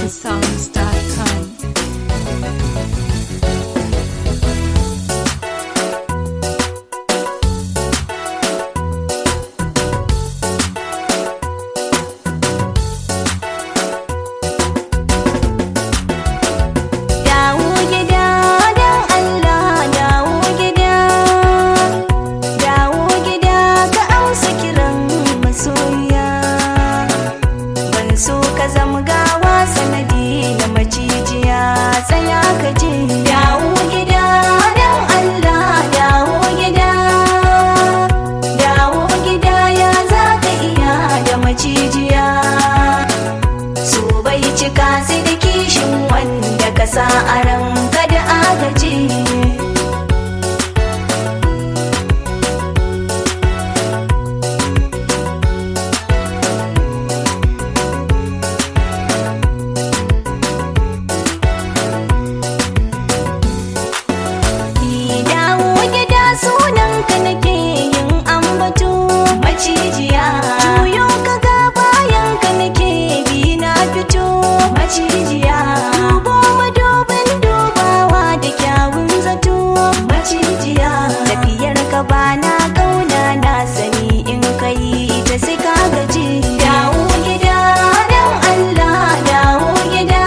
NigerSongs.com. Dawo gida don Allah dawo gida Dawo gida ka amsa kiran masoya Ban so ka zama gawa sanadi na macijiya tsaya ka je Dawo gida don Allah dawo gida Dawo gida ya za ka iya da macijiya su bai cika sai da kishin wanda ka sa a ranka da agaji Ki dawo gida sunanka nake yin ambato macijiya juyo ka ga bayan ka nake bi na fito macijiya dubo madubin dubawa da kyawun zato macijiya tafiyar ka bana kauna na sani in kai ta sai ka gaji dawo gida dan Allah dawo gida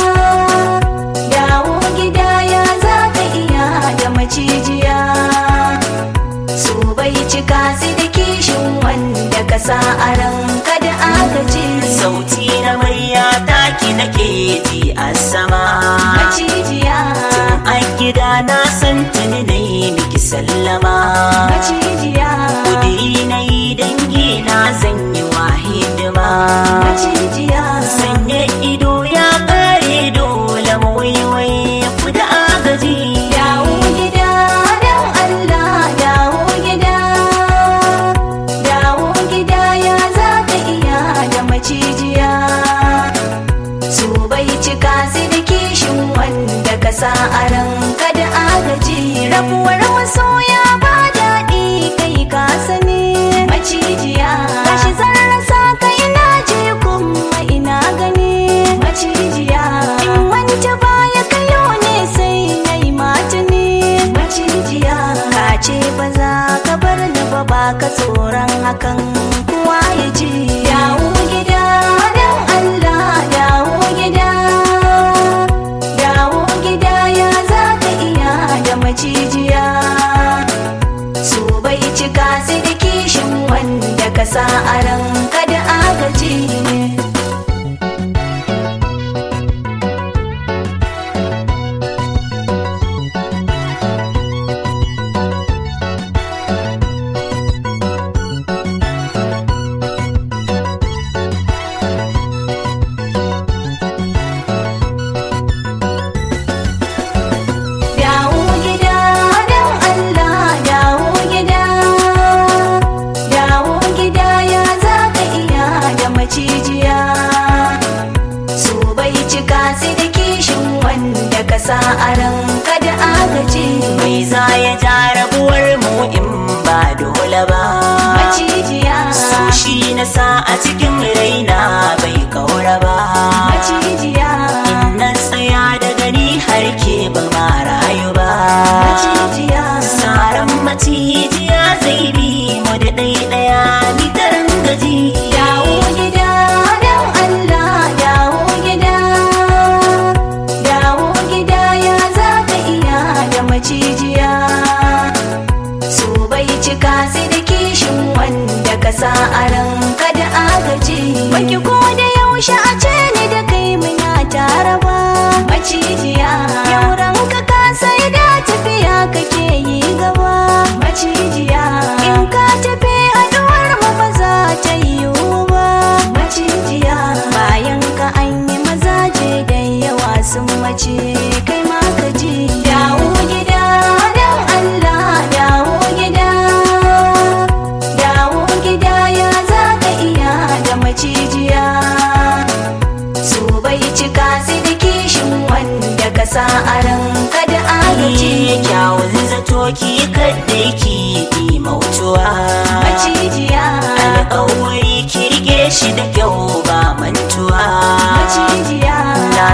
dawo gida ya za ka iya da macijiya su bai cika sai da kishin wanda ka sa a ranka da agaji sauti na murya taki nake ji a sama macijiya a gida na san tuni na yi miki sallama macijiya kudi na yi dangi na zan yi wa hidima macijiya sanya ido ya kare dole mu waiwaye ku da agaji dawo gida dan Allah dawo gida dawo gida ya za ka iya da macijiya su bai cika sai da kishin wanda ka sa a ranka da agaji rabuwar masoya ba daɗi kai ka sani macijiya gashi zan rasa ka ina je kuma ina gani macijiya in wance baya kayo ne sai na yi matuni macijiya ka ce ba za ka bar ni ba ba ka tsoron hakan kuwa ya ji dawo gida dan Allah dawo gida dawo gida ya za ka iya da macijiya su bai cika sai da kishin wanda ka sa a ranka da agaji Dawo gida dan Allah dawo gida Dawo gida ya za ka iya da macijiya Su bai cika sai da kishin wanda ka sa a ranka da agaji mai za ya ja rabuwar mu in ba dole ba Macijiya so shi na sa a cikin raina bai kaura ba Macijiya na tsaya da gani har ke ba ma rayu ba Macijiya Saran macijiya zai bi mu da ɗaya ni tarin gaji Dawo gida dan Allah dawo gida Dawo gida ya za ka iya da macijiya Su bai cika sai da kishin wanda ka sa a ranka da agaji Baki ko da yaushe a ce ni da kai muna tare ba Macijiya Yau ranka ka sai da tafiya kake yi gaba Macijiya In ka tafi haduwar mu ba za ta yiwu ba Macijiya Bayan ka an yi mazaje da yawa sun mace kai ma ka ji Dawo gida dan Allah dawo gida Dawo gida ya za ka iya da macijiya Su bai cika sai da kishin wanda ka sa a ranka da agaji Ni kyawun zato ki kadda ki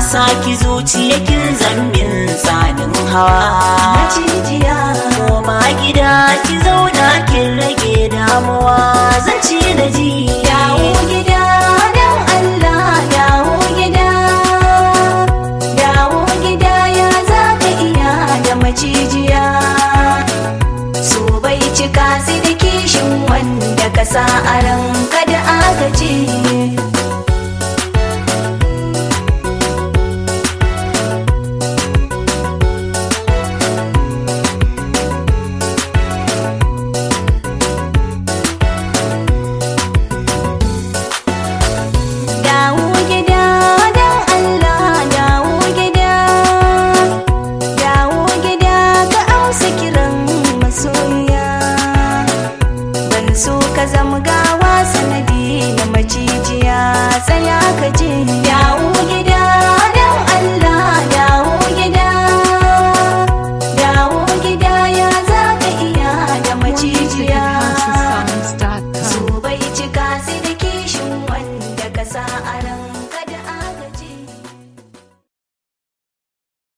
saki zuciya kin zambin tsanin hawa macijiya koma gida ki zauna kin rage damuwa zan ci da ji dawo gida don Allah dawo gida dawo gida ya za ka iya da macijiya su bai cika su da kishin wanda ka sa a ranka da agaji